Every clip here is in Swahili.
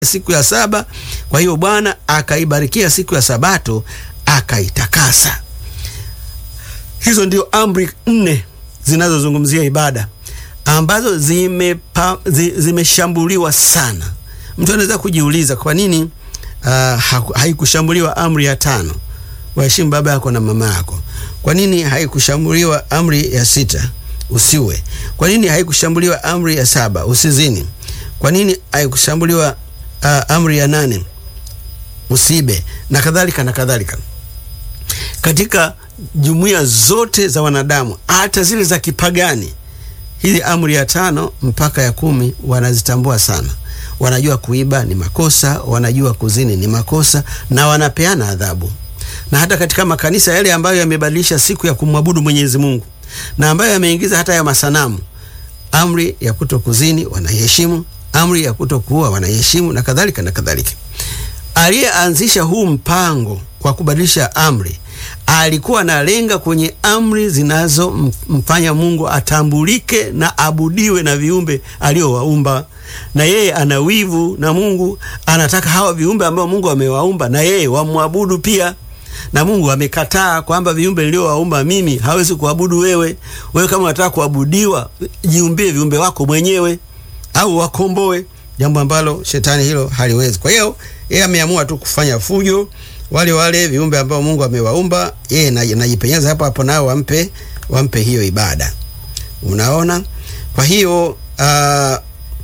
siku ya saba. Kwa hiyo Bwana akaibarikia siku ya Sabato akaitakasa. Hizo ndio amri nne zinazozungumzia ibada ambazo zimepa, zi, zimeshambuliwa sana. Mtu anaweza kujiuliza kwa nini uh, haikushambuliwa amri ya tano, waheshimu baba yako na mama yako? Kwa nini haikushambuliwa amri ya sita, usiwe? Kwa nini haikushambuliwa amri ya saba, usizini? Kwa nini haikushambuliwa uh, amri ya nane, usibe, na kadhalika na kadhalika. Katika jumuiya zote za wanadamu, hata zile za kipagani, hizi amri ya tano mpaka ya kumi wanazitambua sana. Wanajua kuiba ni makosa, wanajua kuzini ni makosa, na wanapeana adhabu. Na hata katika makanisa yale ambayo yamebadilisha siku ya kumwabudu Mwenyezi Mungu na ambayo yameingiza hata ya masanamu, amri ya kuto kuzini wanaiheshimu, amri ya kuto kuua wanaiheshimu, na kadhalika na kadhalika. Aliyeanzisha huu mpango kwa kubadilisha amri alikuwa analenga kwenye amri zinazomfanya Mungu atambulike na abudiwe na viumbe aliowaumba, na yeye ana wivu na Mungu anataka hawa viumbe ambao Mungu amewaumba na yeye wamwabudu pia, na Mungu amekataa kwamba viumbe niliowaumba mimi hawezi kuabudu wewe. Wewe kama unataka kuabudiwa, jiumbie viumbe wako mwenyewe au wakomboe, jambo ambalo shetani hilo haliwezi. Kwa hiyo yeye ameamua tu kufanya fujo wale wale viumbe ambao Mungu amewaumba yeye najipenyeza hapo hapo, nao wampe wampe hiyo ibada. Unaona, kwa hiyo uh,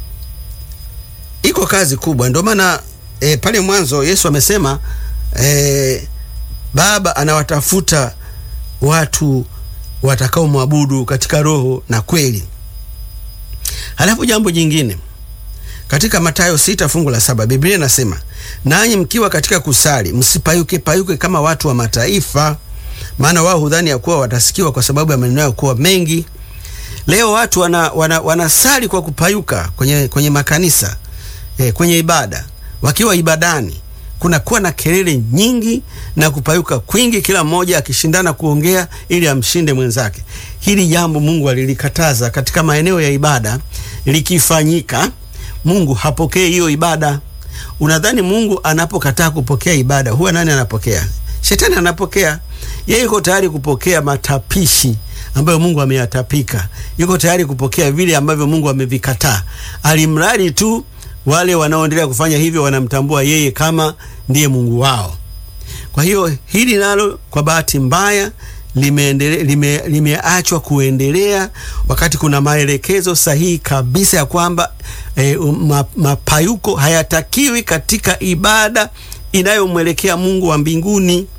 iko kazi kubwa. Ndio maana e, pale mwanzo Yesu amesema e, Baba anawatafuta watu watakao mwabudu katika roho na kweli. Halafu jambo jingine katika Mathayo sita fungu la saba Biblia inasema nanyi mkiwa katika kusali msipayuke payuke kama watu wa mataifa, maana wao hudhani ya kuwa watasikiwa kwa sababu ya maneno yao kuwa mengi. Leo watu wana, wana, wanasali kwa kupayuka kwenye, kwenye makanisa eh, kwenye ibada. Wakiwa ibadani kunakuwa na kelele nyingi na kupayuka kwingi, kila mmoja akishindana kuongea ili amshinde mwenzake. Hili jambo Mungu alilikataza katika maeneo ya ibada. Likifanyika Mungu hapokei hiyo ibada. Unadhani Mungu anapokataa kupokea ibada huwa nani anapokea? Shetani anapokea. Yeye yuko tayari kupokea matapishi ambayo Mungu ameyatapika, yuko tayari kupokea vile ambavyo Mungu amevikataa, alimradi tu wale wanaoendelea kufanya hivyo wanamtambua yeye kama ndiye Mungu wao. Kwa hiyo hili nalo kwa bahati mbaya limeachwa lime, lime kuendelea wakati kuna maelekezo sahihi kabisa ya kwamba e, mapayuko hayatakiwi katika ibada inayomwelekea Mungu wa mbinguni.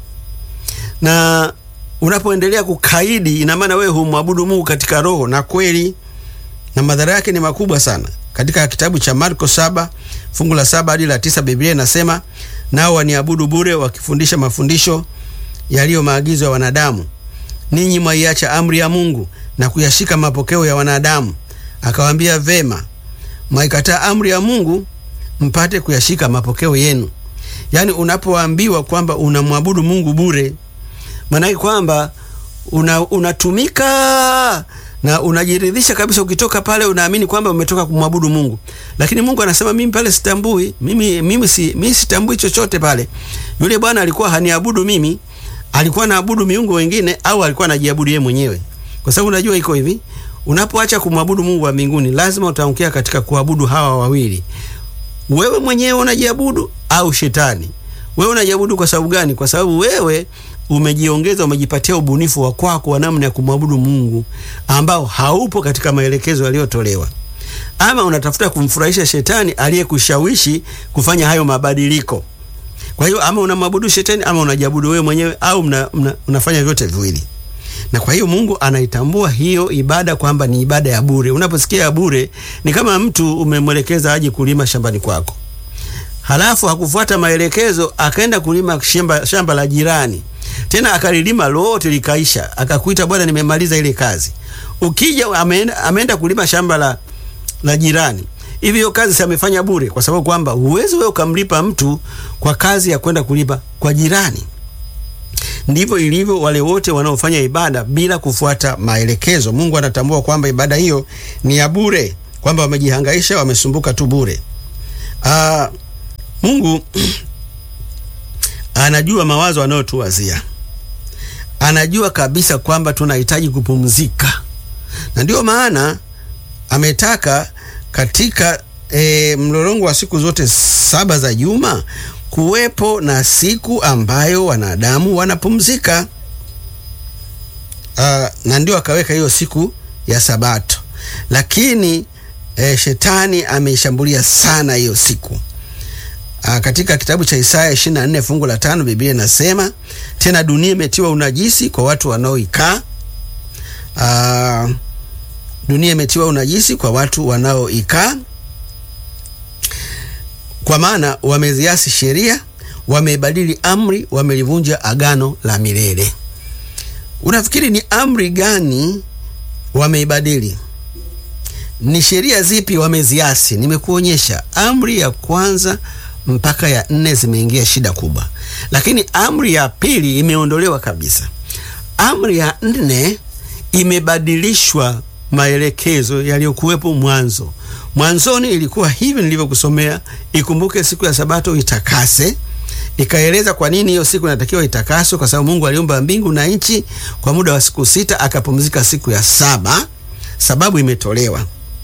Na unapoendelea kukaidi, ina maana wewe humwabudu Mungu katika roho na kweli, na madhara yake ni makubwa sana. Katika kitabu cha Marko saba fungu la saba hadi la tisa Biblia inasema nao waniabudu bure, wakifundisha mafundisho yaliyo maagizo ya wanadamu ninyi mwaiacha amri ya Mungu na kuyashika mapokeo ya wanadamu. Akawaambia, vema, mwaikataa amri ya Mungu mpate kuyashika mapokeo yenu. Yaani, unapoambiwa kwamba unamwabudu Mungu bure, maanake kwamba unatumika una na unajiridhisha kabisa. Ukitoka pale unaamini kwamba umetoka kumwabudu Mungu, lakini Mungu anasema mimi pale sitambui, mimi, mimi, si, mimi sitambui chochote pale. Yule bwana alikuwa haniabudu mimi alikuwa anaabudu miungu wengine au alikuwa anajiabudu yeye mwenyewe? Kwa sababu unajua iko hivi, unapoacha kumwabudu Mungu wa mbinguni, lazima utaangukia katika kuabudu hawa wawili. Wewe mwenyewe unajiabudu au shetani? Wewe unajiabudu kwa sababu gani? Kwa sababu wewe umejiongeza, umejipatia ubunifu wa kwako wa namna ya kumwabudu Mungu ambao haupo katika maelekezo yaliyotolewa, ama unatafuta kumfurahisha shetani aliyekushawishi kufanya hayo mabadiliko. Kwa hiyo ama unamwabudu shetani ama unajiabudu wewe mwenyewe au mna, mna, unafanya vyote viwili. Na kwa hiyo Mungu anaitambua hiyo ibada kwamba ni ibada ya bure. Unaposikia ya bure, ni kama mtu umemwelekeza aje kulima shambani kwako, halafu hakufuata maelekezo, akaenda kulima shamba, shamba la jirani, tena akalilima lote likaisha, akakuita bwana, nimemaliza ile kazi. Ukija ameenda, ameenda kulima shamba la, la jirani hivi hiyo kazi si amefanya bure? Kwa sababu kwamba huwezi wewe ukamlipa mtu kwa kazi ya kwenda kulipa kwa jirani. Ndivyo ilivyo wale wote wanaofanya ibada bila kufuata maelekezo. Mungu anatambua kwamba ibada hiyo ni ya bure, kwamba wamejihangaisha, wamesumbuka tu bure. Mungu anajua mawazo anayotuwazia, anajua kabisa kwamba tunahitaji kupumzika, na ndiyo maana ametaka katika e, mlolongo wa siku zote saba za juma kuwepo na siku ambayo wanadamu wanapumzika. Uh, na ndio akaweka hiyo siku ya Sabato, lakini e, shetani ameishambulia sana hiyo siku. Uh, katika kitabu cha Isaya 24 fungu la tano Biblia inasema tena, dunia imetiwa unajisi kwa watu wanaoikaa. Uh, dunia imetiwa unajisi kwa watu wanaoikaa, kwa maana wameziasi sheria, wameibadili amri, wamelivunja agano la milele. Unafikiri ni amri gani wameibadili? Ni sheria zipi wameziasi? Nimekuonyesha amri ya kwanza mpaka ya nne zimeingia shida kubwa, lakini amri ya pili imeondolewa kabisa. Amri ya nne imebadilishwa maelekezo yaliyokuwepo mwanzo. Mwanzoni ilikuwa hivi nilivyokusomea, ikumbuke siku ya Sabato itakase. Ikaeleza kwa nini hiyo siku inatakiwa itakaswe, kwa sababu Mungu aliumba mbingu na nchi kwa muda wa siku sita, akapumzika siku ya saba. Sababu imetolewa.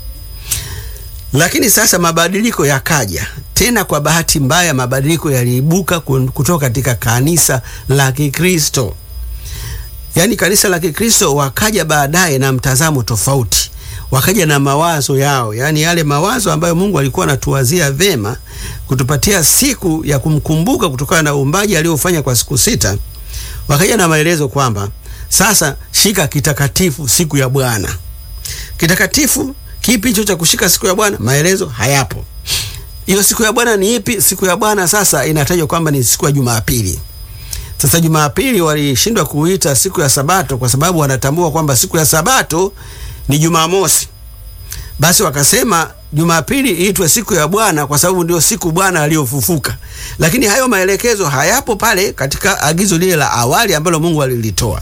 Lakini sasa mabadiliko yakaja tena. Kwa bahati mbaya, mabadiliko yaliibuka kutoka katika kanisa la Kikristo. Yaani kanisa la Kikristo wakaja baadaye na mtazamo tofauti, wakaja na mawazo yao, yaani yale mawazo ambayo Mungu alikuwa anatuwazia vema kutupatia siku ya kumkumbuka kutokana na uumbaji aliofanya kwa siku sita. Wakaja na maelezo kwamba sasa shika kitakatifu siku ya Bwana. Kitakatifu kipi hicho cha kushika siku ya Bwana? Maelezo hayapo. Hiyo siku ya Bwana ni ipi? Siku ya Bwana sasa inatajwa kwamba ni siku ya Jumapili. Sasa Jumapili walishindwa kuita siku ya Sabato kwa sababu wanatambua kwamba siku ya Sabato ni Jumamosi. Basi wakasema Jumapili iitwe siku ya Bwana kwa sababu ndio siku Bwana aliyofufuka. Lakini hayo maelekezo hayapo pale katika agizo lile la awali ambalo Mungu alilitoa.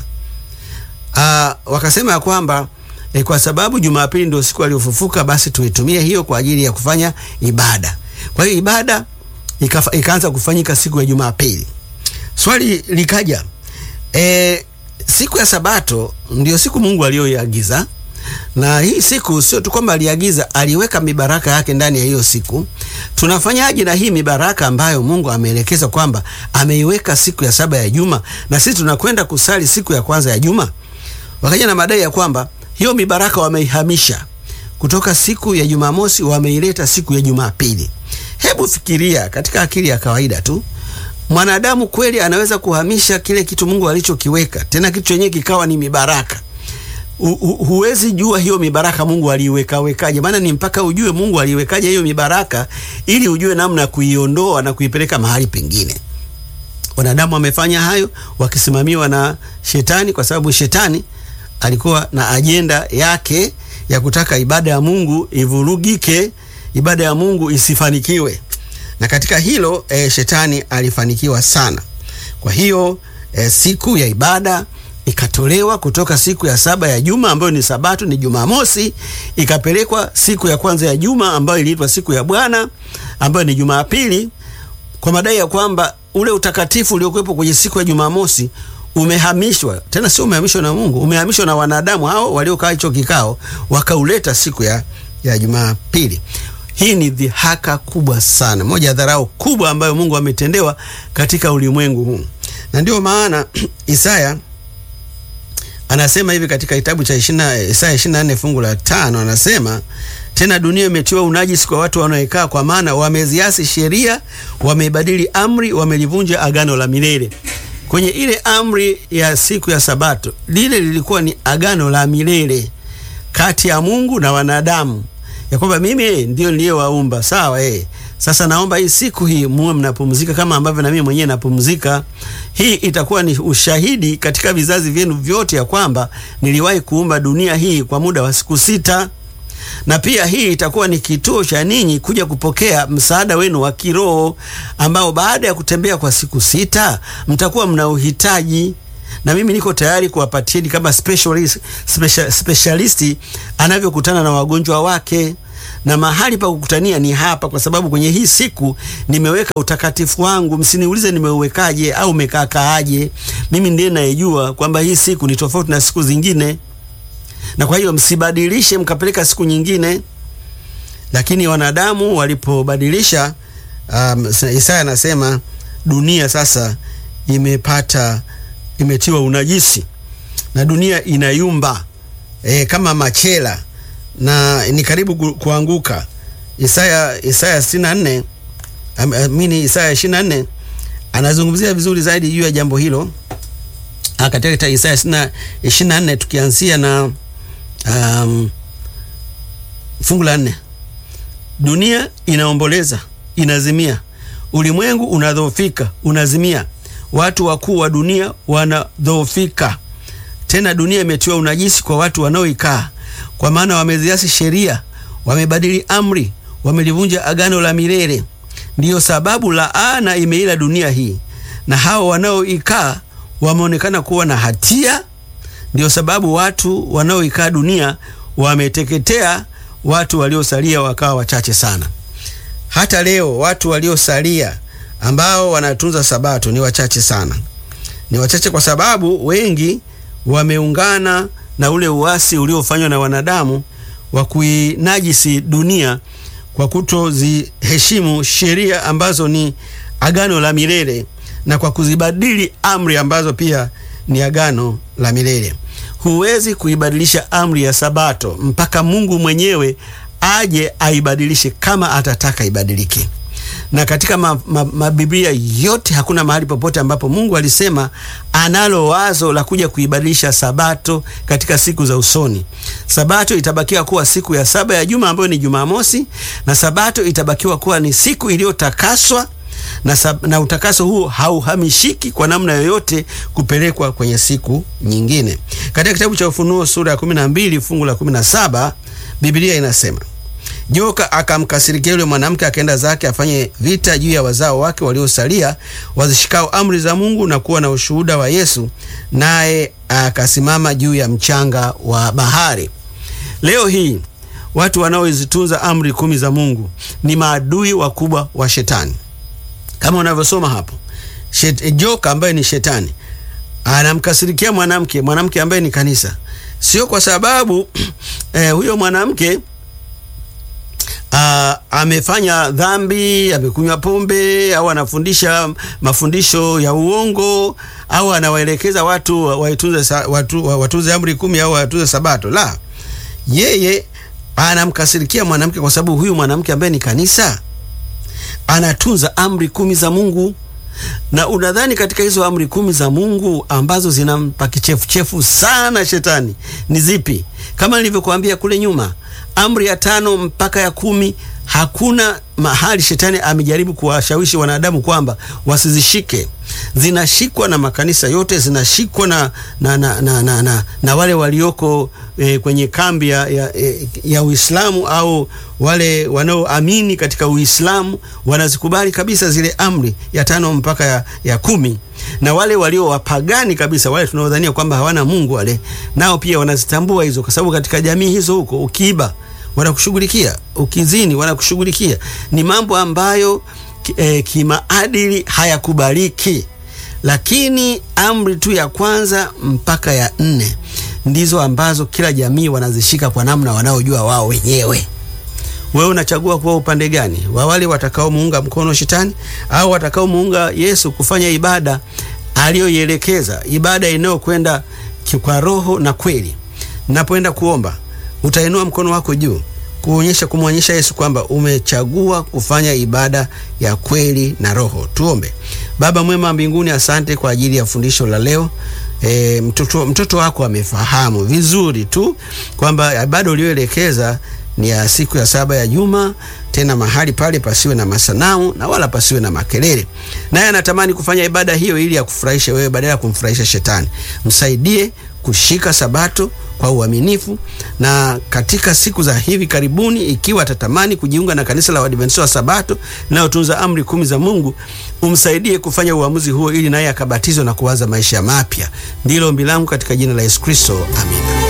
Ah, wakasema ya kwamba E, kwa sababu Jumapili ndio siku aliyofufuka, basi tuitumie hiyo kwa ajili ya kufanya ibada. Kwa hiyo ibada ikaanza kufanyika siku ya Jumapili. Swali likaja, e, siku ya Sabato ndio siku Mungu aliyoiagiza, na hii siku sio tu kwamba aliagiza, aliweka mibaraka yake ndani ya hiyo siku. Tunafanyaje na hii mibaraka ambayo Mungu ameelekeza kwamba ameiweka siku ya saba ya juma, na sisi tunakwenda kusali siku ya kwanza ya juma? Wakaja na madai ya kwamba hiyo mibaraka wameihamisha kutoka siku ya Jumamosi wameileta siku ya Jumapili. Hebu fikiria katika akili ya kawaida tu, mwanadamu kweli anaweza kuhamisha kile kitu Mungu alichokiweka, tena kitu chenyewe kikawa ni mibaraka? Hu, hu, huwezi jua hiyo mibaraka Mungu aliiweka wekaje, maana ni mpaka ujue Mungu aliwekaje hiyo mibaraka ili ujue namna ya kuiondoa na kuipeleka mahali pengine. Wanadamu wamefanya hayo wakisimamiwa na Shetani, kwa sababu Shetani alikuwa na ajenda yake ya kutaka ibada ya Mungu ivurugike, ibada ya Mungu isifanikiwe, na katika hilo e, Shetani alifanikiwa sana. Kwa hiyo e, siku ya ibada ikatolewa kutoka siku ya saba ya juma ambayo ni Sabato, ni Jumamosi, ikapelekwa siku ya kwanza ya juma ambayo iliitwa siku ya Bwana ambayo ni Jumapili, kwa madai ya kwamba ule utakatifu uliokuwepo kwenye siku ya Jumamosi umehamishwa tena, sio umehamishwa na Mungu, umehamishwa na wanadamu hao waliokaa hicho kikao, wakauleta siku ya, ya Jumapili. Hii ni dhihaka kubwa sana, moja ya dharau kubwa ambayo Mungu ametendewa katika ulimwengu huu, na ndio maana Isaya anasema hivi katika kitabu cha Isaya 24 fungu la tano, anasema tena, dunia imetiwa unajisi kwa watu wanaoikaa, kwa maana wameziasi sheria, wameibadili amri, wamelivunja agano la milele. Kwenye ile amri ya siku ya Sabato, lile lilikuwa ni agano la milele kati ya Mungu na wanadamu, ya kwamba mimi ndio niliyewaumba. Sawa, eh. Sasa naomba hii siku hii muwe mnapumzika kama ambavyo na mimi mwenyewe napumzika. Hii itakuwa ni ushahidi katika vizazi vyenu vyote ya kwamba niliwahi kuumba dunia hii kwa muda wa siku sita, na pia hii itakuwa ni kituo cha ninyi kuja kupokea msaada wenu wa kiroho ambao baada ya kutembea kwa siku sita mtakuwa mna uhitaji, na mimi niko tayari kuwapatieni kama specialist, special, specialisti anavyokutana na wagonjwa wake na mahali pa kukutania ni hapa, kwa sababu kwenye hii siku nimeweka utakatifu wangu. Msiniulize nimeuwekaje au umekaakaaje. Mimi ndiye nayejua kwamba hii siku ni tofauti na siku zingine, na kwa hiyo msibadilishe mkapeleka siku nyingine. Lakini wanadamu walipobadilisha, um, Isaya anasema dunia sasa imepata imetiwa unajisi na dunia inayumba e, kama machela na ni karibu ku, kuanguka. Isaya Isaya 64 amini Isaya 24 anazungumzia vizuri zaidi juu ya jambo hilo katika Isaya 24 tukianzia na um, fungu la nne. Dunia inaomboleza inazimia, ulimwengu unadhoofika unazimia, watu wakuu wa dunia wanadhoofika. Tena dunia imetiwa unajisi kwa watu wanaoikaa, kwa maana wameziasi sheria, wamebadili amri, wamelivunja agano la milele. Ndiyo sababu laana imeila dunia hii, na hao wanaoikaa wameonekana kuwa na hatia. Ndiyo sababu watu wanaoikaa dunia wameteketea, watu waliosalia wakawa wachache sana. Hata leo watu waliosalia ambao wanatunza sabato ni wachache sana, ni wachache kwa sababu wengi wameungana na ule uasi uliofanywa na wanadamu wa kuinajisi dunia kwa kutoziheshimu sheria ambazo ni agano la milele na kwa kuzibadili amri ambazo pia ni agano la milele. Huwezi kuibadilisha amri ya sabato mpaka Mungu mwenyewe aje aibadilishe kama atataka ibadilike. Na katika mabiblia ma, ma yote hakuna mahali popote ambapo Mungu alisema analo wazo la kuja kuibadilisha sabato katika siku za usoni. Sabato itabakiwa kuwa siku ya saba ya juma ambayo ni Jumamosi, na sabato itabakiwa kuwa ni siku iliyotakaswa na, na utakaso huu hauhamishiki kwa namna yoyote kupelekwa kwenye siku nyingine. Katika kitabu cha Ufunuo sura ya 12 fungu la 17 Biblia inasema Joka akamkasirikia yule mwanamke, akaenda zake afanye vita juu ya wazao wake waliosalia, wazishikao amri za Mungu na kuwa na ushuhuda wa Yesu, naye akasimama juu ya mchanga wa bahari. Leo hii watu wanaozitunza amri kumi za Mungu ni maadui wakubwa wa Shetani, kama unavyosoma hapo. Shet, joka ambaye ni Shetani anamkasirikia mwanamke, mwanamke ambaye ni kanisa, sio kwa sababu eh, huyo mwanamke Uh, amefanya dhambi, amekunywa pombe au anafundisha mafundisho ya uongo au anawaelekeza watu waitunze watu, watunze amri kumi au watunze sabato. La, yeye anamkasirikia mwanamke kwa sababu huyu mwanamke ambaye ni kanisa anatunza amri kumi za Mungu. Na unadhani katika hizo amri kumi za Mungu ambazo zinampa kichefuchefu sana shetani ni zipi? Kama nilivyokuambia kule nyuma amri ya tano mpaka ya kumi hakuna mahali shetani amejaribu kuwashawishi wanadamu kwamba wasizishike. Zinashikwa na makanisa yote, zinashikwa na, na, na, na, na, na, na wale walioko e, kwenye kambi ya, ya, ya Uislamu au wale wanaoamini katika Uislamu wanazikubali kabisa zile amri ya tano mpaka ya, ya kumi na wale walio wapagani kabisa, wale tunaodhania kwamba hawana Mungu, wale nao pia wanazitambua hizo, kwa sababu katika jamii hizo huko ukiiba wanakushughulikia, ukizini wanakushughulikia. Ni mambo ambayo e, kimaadili hayakubaliki, lakini amri tu ya kwanza mpaka ya nne ndizo ambazo kila jamii wanazishika kwa namna wanaojua wao wenyewe. Wewe unachagua kuwa upande gani, wa wale watakaomuunga mkono shetani au watakaomuunga Yesu kufanya ibada aliyoielekeza, ibada inayokwenda kwa roho na kweli. Napoenda kuomba, utainua mkono wako juu kuonyesha kumwonyesha Yesu kwamba umechagua kufanya ibada ya kweli na roho. Tuombe. Baba mwema mbinguni, asante kwa ajili ya fundisho la leo. E, mtoto, mtoto wako amefahamu vizuri tu kwamba ibada uliyoelekeza ni ya siku ya saba ya juma, tena mahali pale pasiwe na masanamu na wala pasiwe na makelele. Naye anatamani kufanya ibada hiyo ili akufurahishe wewe badala ya kumfurahisha shetani. Msaidie kushika sabato kwa uaminifu, na katika siku za hivi karibuni, ikiwa atatamani kujiunga na kanisa la Waadventista wa Sabato linalotunza amri kumi za Mungu, umsaidie kufanya uamuzi huo ili naye akabatizwa na kuanza maisha mapya. Ndilo ombi langu katika jina la Yesu Kristo, amina.